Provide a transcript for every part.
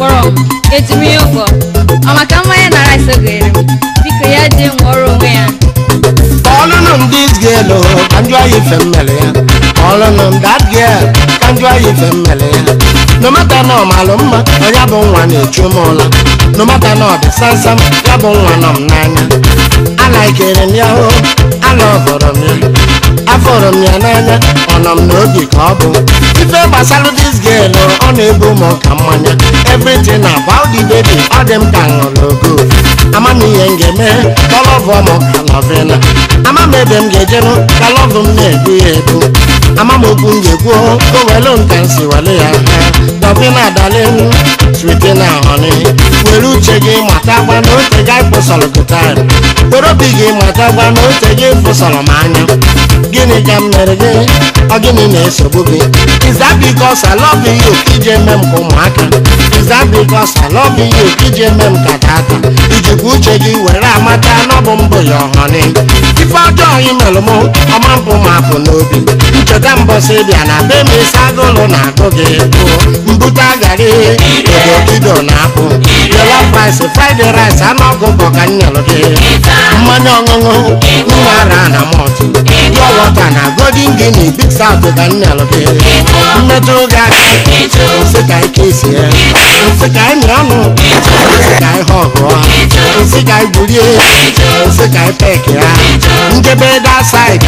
kpọrọ m etimie ụgwọ ọ maka mmanya na rice o gere m biko ya jee nwụọrọ onwe ya Calling on this girl, oh, can you hear family? Calling on that girl, can you hear family? No matter no maluma, oya bụ nwa na-echu m ụla. No matter no dị sansam, ya bụ nwa nọ m n'anya. Alaikere m ya o, alọvọrọ m ya. Afọrọ m ya n'anya, ọ nọ m n'obi ka ọ bụ. Ife gbasara this girl, oh, ọ na-ebu m ka mmanya. Everything about the baby, ọ dị m ka ṅụrụ ogo. Ama m ihe m ga-eme, ka ọ lọvọ m ka lọvịna. ama m ebe m ga-ejenụ ka lọvụ m na-ebu ya ebu ama m okwu m ga-ekwu o welu nka m si wele ya dọbina dalin switi na honi were uche gị matakwa na ote gị kpụsọrọ gụtar were obi gị matakwa na ote gị fụsọrọ m anya gịnị ka m mere gị ọ gịnị na-esogbu gị is that because I love you ka ije eme m ka ụmụaka is that because I love you ka ije eme m ka tata ijikwa uche gị were amata na ọ bụ mbụ ya ọhọni ife ọjọọ ị mere mụ ọma mpụ m apụ n'obi ncheta mbọsị bịa na be m isi agụlụ na agụ gị bụ mbute garị odokido na akpụ jela rice fried rice anụ ọkụkọ ka m nyelụ gị mmanya ọṅụṅụ nwa ara na mọt pure water na golden guinea big south ka m nyelụ gị mmetụ gị aka nsị ka ike isi ya nsị ka anyị ọnụ nsị ka anyị họgụọ nsị ka anyị bulie nsị ka anyị pek ya njebe that side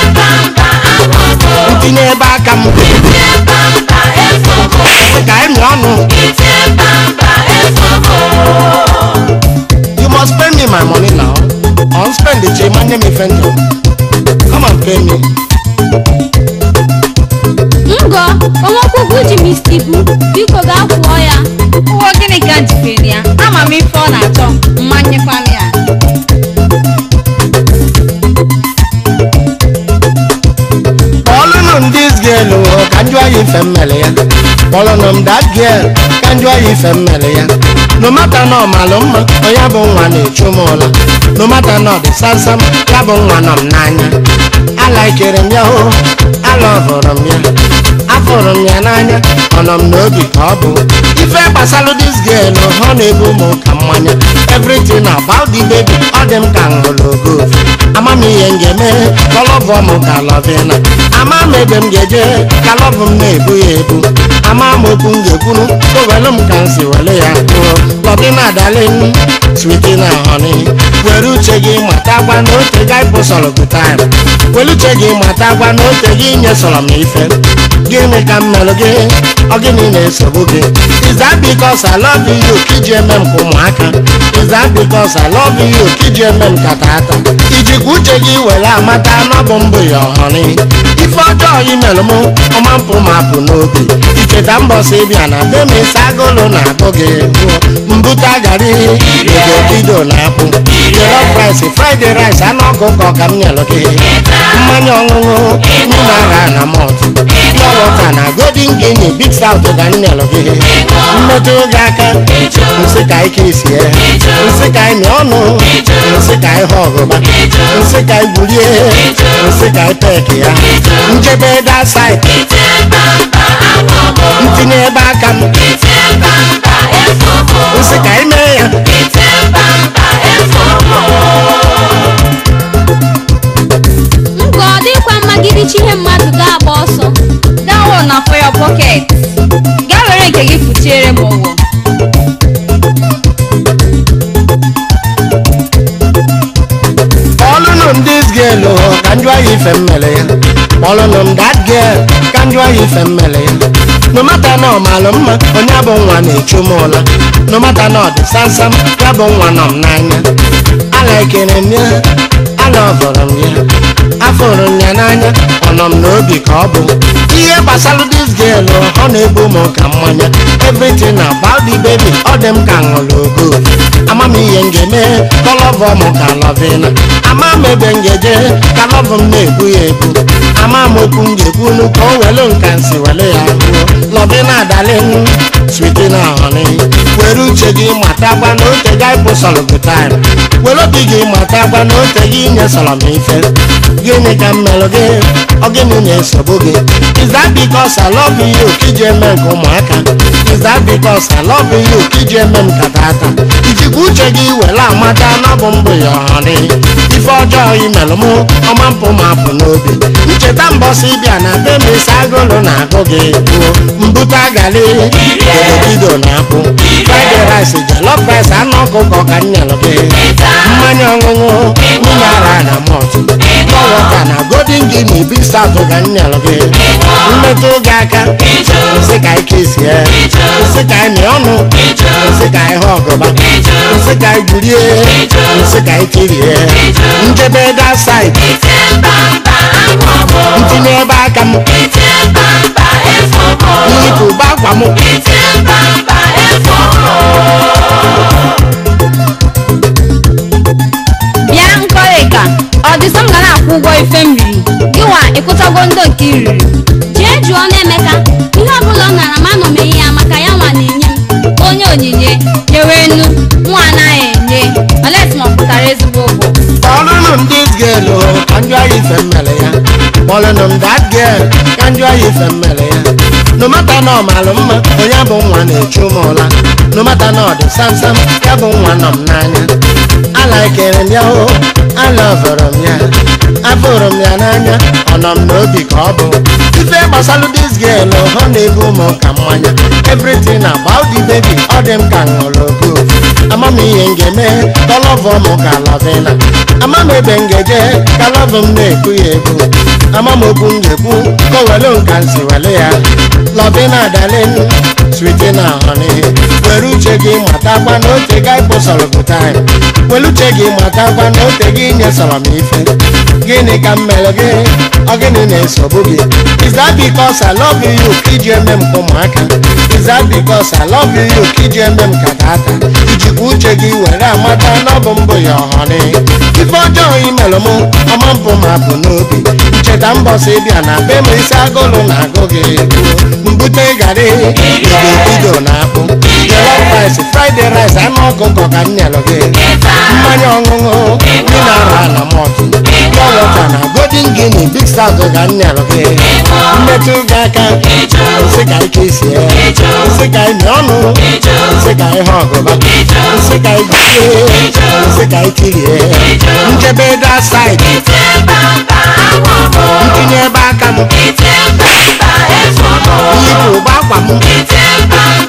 ntinye ebe aka m nsị ka anyị ọnụ you must pay me my money now or spend the change manye me fendo come and pay me ngọ onwekwukwu ji m isi ibu biko gaa kwụọ ya ụgwọ gịnị ka m jikere ya ama m ife ọ na-achọ mmanyekwa m ya kpọlụnụ m this girl o ka njụ ya ife mmele ya kpọlụnụ m that girl ka njụ ya ife mmele ya no matter na ọ malụ mma onye bụ nwa na-echu m ụla no matter na ọ dị samsam ya bụ nwa nọ m n'anya alaikere m ya o alọvụrụ m ya afụrụ m ya n'anya ọ nọ m n'obi ka ọ bụ ife gbasalụ this girl ọ na-ebu m ka mmanya everything about the baby ọ dị m ka ṅụrụ ogo ama m ihe m ga-eme ka lọvụ m ka lọvịna ama m ebe m ga-eje ka lọvụ m na-ebu ya ebu ama m okwu m ga-ekwuru o welu m ka m si wele ya kwuo lọvịna dalin switi na honi were uche gị matakwa na ote gị pụsọrọ gụtaim were uche gị matakwa na ote gị nyesọrọ m ife gịnị ka m melụ gị ọ gịnị na-esogbu gị is that because I love you ka iji eme m ka ụmụaka is that because I love you ka iji eme m ka tata ijikwa uche gị were amata na ọ bụ mbụ ya ọhụrụ ife ọjọọ ị melụ m ọma mpụ m apụ n'obi icheta mbọsị bịa na be m isi agụlụ na agụ gị gụọ mbute garị ogokido na akpụ jollof rice fried rice anụ ọkụkọ ka m nyelụ gị mmanya ọṅụṅụ nnu ara na mọt pure water na golden guinea big south ka m nyelụ gị mmetụ gị aka nsị ka ike isi ya nsị ka anyị ọnụ nsị ka anyị ha ọgụba nsị ka anyị bulie nsị ka anyị pek ya njebe that side ntinye ebe aka m nsị ka anyị mee ya ngọ ọ dịkwa mma gị richa ihe mmadụ ga-agba ọsọ dawo na for your pocket gaa were nke gị fụchiere m ụgwọ kpọlụnụ m this girl o ka njụ ya ife mmele ya kpọlụnụ m that girl ka njụ ya ife mmele ya no matter na ọ malụ mma onye bụ nwa na-echu m ụla no matter na ọ dị samsam ya bụ nwa nọ m n'anya alaikere m ya alọvụrụ m ya afụrụ m ya n'anya ọ nọ m n'obi ka ọ bụ ihe gbasara this girl ọ na-ebu m ka mmanya everything about the baby ọ dị m ka ṅụrụ ogo ama m ihe m ga-eme ka lọvụ m ka lọvịna ama m ebe m ga-eje ka lọvụ m na-ebu ya ebu ama m okwu m ga-ekwunu ka o welu nka nsi wele ya kwuo lọvịna dalin switi na honi were uche gị matakwa na ote gị pụsọrọ gụ taim were obi gị matakwa na ote gị nyesọrọ m ife gịnị ka m melụ gị ọ gịnị na-esogbu gị is that because I love you ka iji eme nke ụmụaka is that because I love you ka iji eme m ka tata ijikwa uche gị were amata na ọ bụ mbụ ya ọhọrị ife ọjọọ imelụ mụ ọma mpụ ma apụ n'obi ncheta mbọsị bịa na be m isi agụlụ na-agụ gị gbuo mbute agali obodo na akpụ fried rice jollof rice anụ ọkụkọ ka m nyelụ gị mmanya ọṅụṅụ mmiri ara na mọt wọta na golden guinea big south ka m nyelụ gị mmetụ gị aka nsị ka ike sie nsị ka anyị ọnụ nsị ka anyị hụ ọgụba nsị ka anyị gurie nsị ka anyị kirie njebe that side ntinye ebe aka m nyipụ ụba akwa m bịa nkọrịka ọ dị sọ m ga na-akwụ ụgwọ ife m riri gịwa ịkwụchago ndo nke i riri jee jụọ n'emeka ihe ọbụla ọ nara ma anọmeghị ya maka ya nwa na-enye m onye onyinye nyewe enu nwa anaghị enye olet ma ọ pụtara ezigbo ụgwọ kpọlụnụ m dis girl o, ka njụ ya ife mmele ya kpọlụnụ m that girl ka njụ ya ife mmele ya nomata na ọ malụ mma onye bụ nwa na-echu m ụla nomata na ọ dị samsam ya bụ nwa nọ m n'anya alaikere m ya o alavụrụ m ya afụrụ m ya n'anya ọ nọ m n'obi ka ọ bụ ife gbasalụ dis girl o, ọ na-ebu ụmụ ka mmanya everything about the baby ọ dị m ka ṅụrụ ogo ama m ihe m ga-eme ka ọ lọvọ m ka lavina ama m ebe m ga-eje ka lọvụ m na-ekwu ya ekwu ama m okwu m ga-ekwu ka o welu nka nsi wele ya lavina dalin sweetin honey were uche gị matakwa na ote ga ịkpụsọrọ bụ taim were uche gị matakwa na ote gị nyesọrọ m ife gịnị ka m mere gị ọ gịnị na-esogbu gị is that because I love you ka iji eme m ka ụmụaka is that because I love you ka iji eme m ka tata ijikwa uche gị were amata na ọ bụ mbụ ya ọhọrị ife ọjọọ imelụ m ọma mpụ ma bụ n'obi ncheta mbọsị bịa na be m isi agụlụ na agụ gị gbuo mbute garị bido na akpụ jollof rice fried rice anụ ọkụkọ ka m nyelụ gị mmanya ọṅụṅụ mineral na mọtụ wọta na golden guinea big south ka m nyelụ gị mmetụ gị aka nsị ka ike sie nsị ka imi ọnụ nsị ka ihe ọgụba nsị ka ijulie nsị ka ikirie njebe that side ntinye ebe aka m yipụ ụgbọ akwa m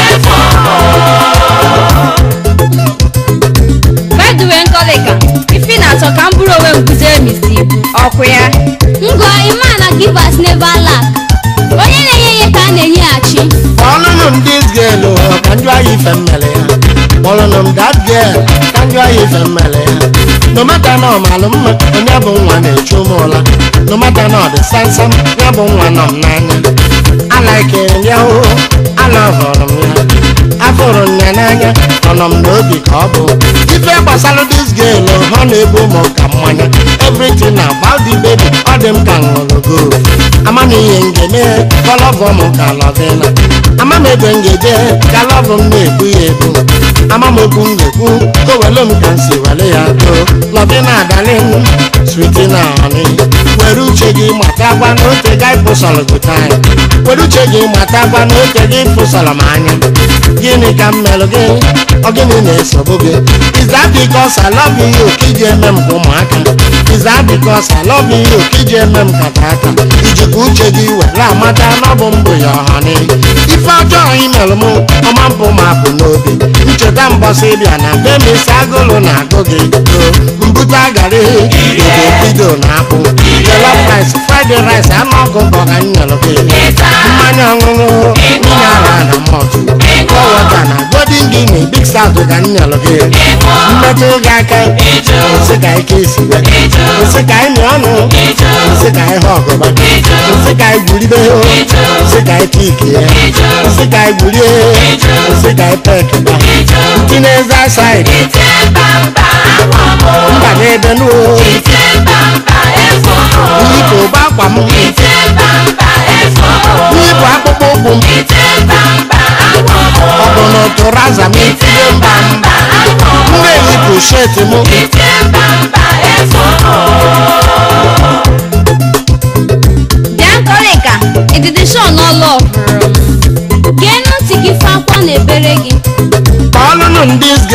bedue nkọrịka ifi na-achọ ka m bụrụ onwe m bujere m isi ibu ọkwụ ya ngọ ịma na givers never lack onye na-enye ihe ka a na-enyeghachi kpọlụnụ m dis girl o, ka njụ anyị ife mmele ya kpọlụnụ m that girl ka njụ anyị ife mmele ya nomata na ọ malụ mma onye bụ nwa na-echu m ụla nomata na ọ dị samsam ya bụ nwa nọ m n'anya alaikere m ya o alavụrụ m ya afụrụ m ya n'anya ọ nọ m n'obi ka ọ bụ ife gbasara dis girl o, ọ na-ebu ụmụ ka mmanya everything about the baby ọ dị m ka ṅụrụ gold ama m ihe m ga-eme ka ọ lọvọ m ka lọvina ama m ebe m ga-eje ka lọvụ m na-ekwu ya ekwu ama m okwu m ga-ekwu ka o welu m ka m si wele ya too lọvina dalin sweetina honey were uche gị matakwa na ote ga ịpụsọrọ gị taim were uche gị matakwa na ote gị ịpụsọrọ m anya gịnị ka m melụ gị ọ gịnị na-esogbu gị is that because I love you ka iji eme m ka ụmụaka is that because I love you ka iji eme m ka tata ijikwa uche gị were amata na ọ bụ mbụ ya ọhọrị ife ọjọọ imelụ m ọma mpụ ma bụ n'obi ncheta mbọsị bịa na be m isi agụlụ na agụ gị o mbute agarị bido bido na akpụ jollof rice fried rice anụ ọkụkọ ka m nyelụ gị mmanya ọṅụṅụ mineral na mọtụ wọta na golden guinea big south ka m nyelụ gị mmetụ gị aka nsị ka ike isiwe nsị ka imi ọnụ nsị ka ihe ọgụba nsị ka igwuribe nsị ka ike ikie nsị ka igwurie nsị ka ipekeba ntinye eze said mba n'ebe nuo yipụ ụba akwa m yipụ akpụkpọ ụkwụ m ọ bụ na tụraza m itinye mba m m ga-eyipụ shet m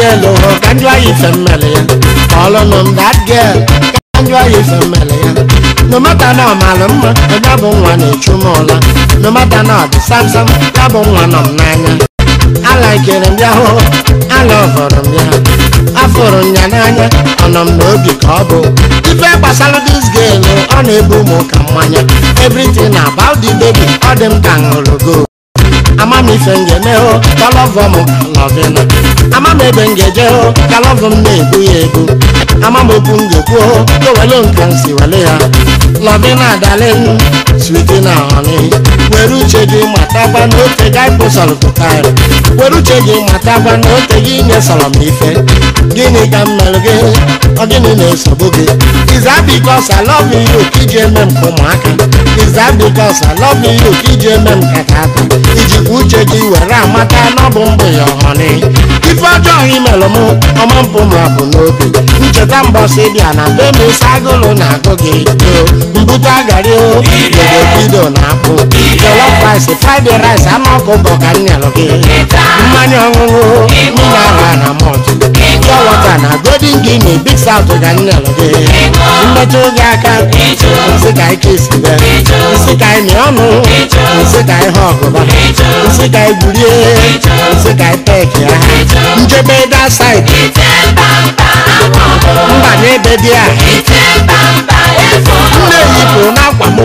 girl o ka njụ anyị ife mmele ya kpọlụnụ m that girl ka njụ anyị ife mmele ya no matter na ọ malụ mma onye bụ nwa na-echu m ụla no matter na ọ dị samsam ya bụ nwa nọ m n'anya alaikere m ya hụ ala ọhụrụ m ya afụrụ m ya n'anya ọnọ m n'obi ka ọ bụ ife gbasara dis girl ọ na-ebu ụmụ ka mmanya everything about the baby ọ dị m ka ṅụrụ go ama m ife m ga-eme hụ ka lọvọ m lọvina ama m ebe m ga-eje hụ ka lọvọ m na-ebu ya ebu ama m okwu m ga-ekwu hụ ka wele nka m si wele ya lọvina dalin switi na honi were uche gị matakwa na ote gị kpụsọrọ pụtara were uche gị matakwa na ote gị nyesọrọ m ife gịnị ka m mere gị ọ gịnị na-esogbu gị is that because I love you ka iji eme m ka ụmụaka is that because I love you ka iji eme m ka tata ijikwa uche gị were amata na ọ bụ mbụ ya ọhọnị ife ọjọọ imelụ m ọma mpụ m bụ n'obi ncheta mbọsị bịa na be m isi agụlụ na-agụ gị o mbute agarị o bido na akpụ jollof rice fried rice anụ ọkụkọ ka m nyelụ gị mmanya ọṅụṅụ mineral na malt pure water na golden guinea big south ka m nyelụ gị mmetụ gị aka nsị ka ike isi be nsị ka ịmị ọnụ nsị ka ihe ọgụba nsị ka igwurie nsị ka ipeki ya njebe that side mba n'ebe dị a nne yipụ n'akwa m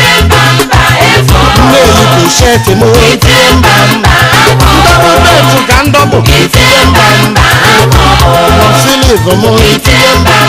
nne yipụ sheti m tie mba mba ndọbụ betu ka ndọbụ tie mba mba siliv m tie mba